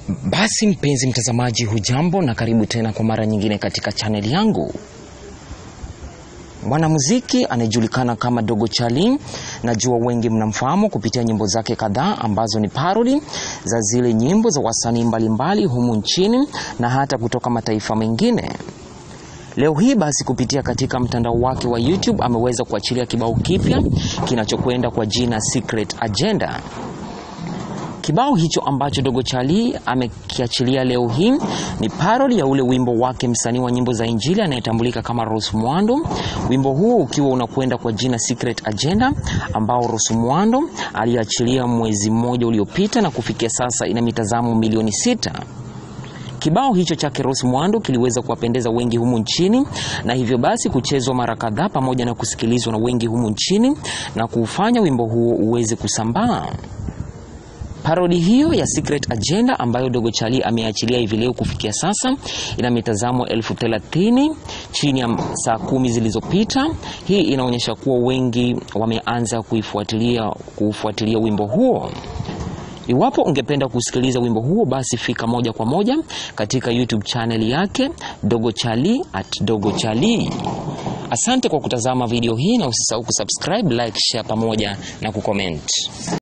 Basi mpenzi mtazamaji, hujambo na karibu tena kwa mara nyingine katika chaneli yangu. Mwanamuziki anayejulikana kama Dogo Chali, najua wengi mnamfahamu kupitia nyimbo zake kadhaa ambazo ni parody za zile nyimbo za wasanii mbalimbali humu nchini na hata kutoka mataifa mengine. Leo hii basi kupitia katika mtandao wake wa YouTube ameweza kuachilia kibao kipya kinachokwenda kwa jina Secret Agenda. Kibao hicho ambacho Dogo Chali amekiachilia leo hii ni parody ya ule wimbo wake msanii wa nyimbo za Injili anayetambulika kama Rose Muhando. Wimbo huo ukiwa unakwenda kwa jina Secret Agenda ambao Rose Muhando aliachilia mwezi mmoja uliopita na kufikia sasa ina mitazamo milioni sita. Kibao hicho chake Rose Muhando kiliweza kuwapendeza wengi humu nchini na hivyo basi kuchezwa mara kadhaa pamoja na kusikilizwa na wengi humu nchini na kuufanya wimbo huo uweze kusambaa. Parodi hiyo ya Secret Agenda ambayo Dogo Chali ameachilia hivi leo kufikia sasa ina mitazamo elfu thelathini chini ya saa kumi zilizopita. Hii inaonyesha kuwa wengi wameanza kuifuatilia kuufuatilia wimbo huo. Iwapo ungependa kusikiliza wimbo huo, basi fika moja kwa moja katika YouTube channel yake Dogo Chali at Dogo Chali. Asante kwa kutazama video hii na usisahau kusubscribe, like, share pamoja na kucomment.